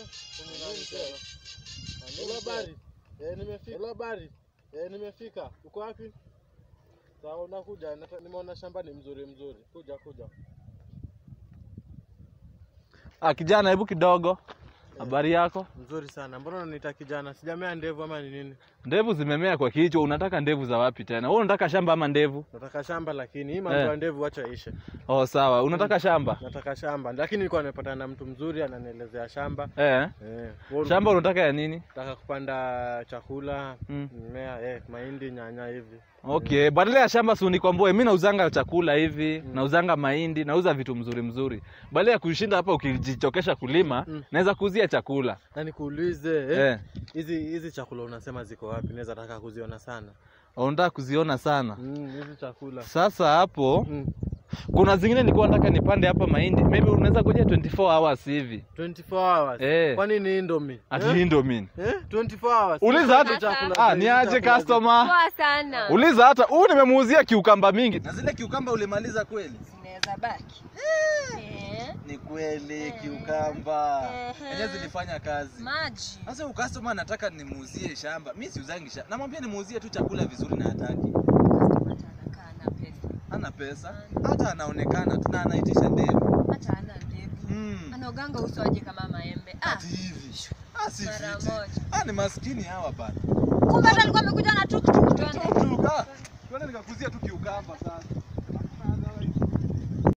Hello habari. Eh, nimefika. Hello habari. Eh, nimefika. Uko wapi? Sawa, unakuja. Nata- Nimeona shamba ni mzuri mzuri. Kuja kuja. Ah, kijana, hebu kidogo, habari yako? Mzuri sana. Mbona unaniita kijana? Sijamea ndevu ama ni nini? Ndevu zimemea kwa kichwa, unataka ndevu za wapi tena? Wewe unataka shamba ama ndevu? Nataka shamba lakini hii mambo Eh. ya ndevu acha ishe. Oh, sawa. Unataka shamba? Nataka shamba. Lakini nilikuwa nimepatana na mtu mzuri ananielezea shamba. Eh. Eh. wewe Shamba unataka ya nini? Nataka kupanda chakula, Mm. mimea, eh, mahindi, nyanya hivi. Okay, badala ya shamba si unikwambie, mimi nauzanga chakula hivi, nauzanga mahindi, nauza vitu mzuri mzuri. Badala ya kushinda hapa ukijichokesha kulima, Mm. naweza kuuzia chakula. Na nikuulize, eh, Eh. hizi hizi chakula unasema ziko wapi? Naweza taka kuziona sana. Unataka kuziona sana. Mm, hizi chakula. Sasa hapo Mm. kuna zingine nilikuwa nataka nipande hapa mahindi. Maybe unaweza kuja 24 hours hivi. 24 hours. Eh. Kwa nini Indomie? Ati Eh? Indomie. Eh? 24 hours. Uliza hata Hizi chakula Ah, hizi ni aje chakula customer? Poa sana. Uliza hata huu nimemuuzia kiukamba mingi. Na zile kiukamba ulimaliza kweli? Zinaweza baki. Eh, Ni kweli Eh. kiukamba. Ehe. Enyewe zilifanya kazi. Maji. Sasa ukastoma anataka nimuuzie shamba. Mimi siuzangi shamba. Namwambia nimuuzie tu chakula vizuri na hataki. Customer anakaa na pesa. Hana pesa. Hata anaonekana tu na anaitisha ndevu. Hata hana ndevu. Mm. Anaoganga uso aje kama maembe. Ah, Ati hivi. Ah, si Mara fiti. moja. Ah, ni maskini hawa bana. kumbe hata alikuwa amekuja na tuktuk. Twende. Tuk tuk. Ah, twende nikakuzia tu kiukamba sasa.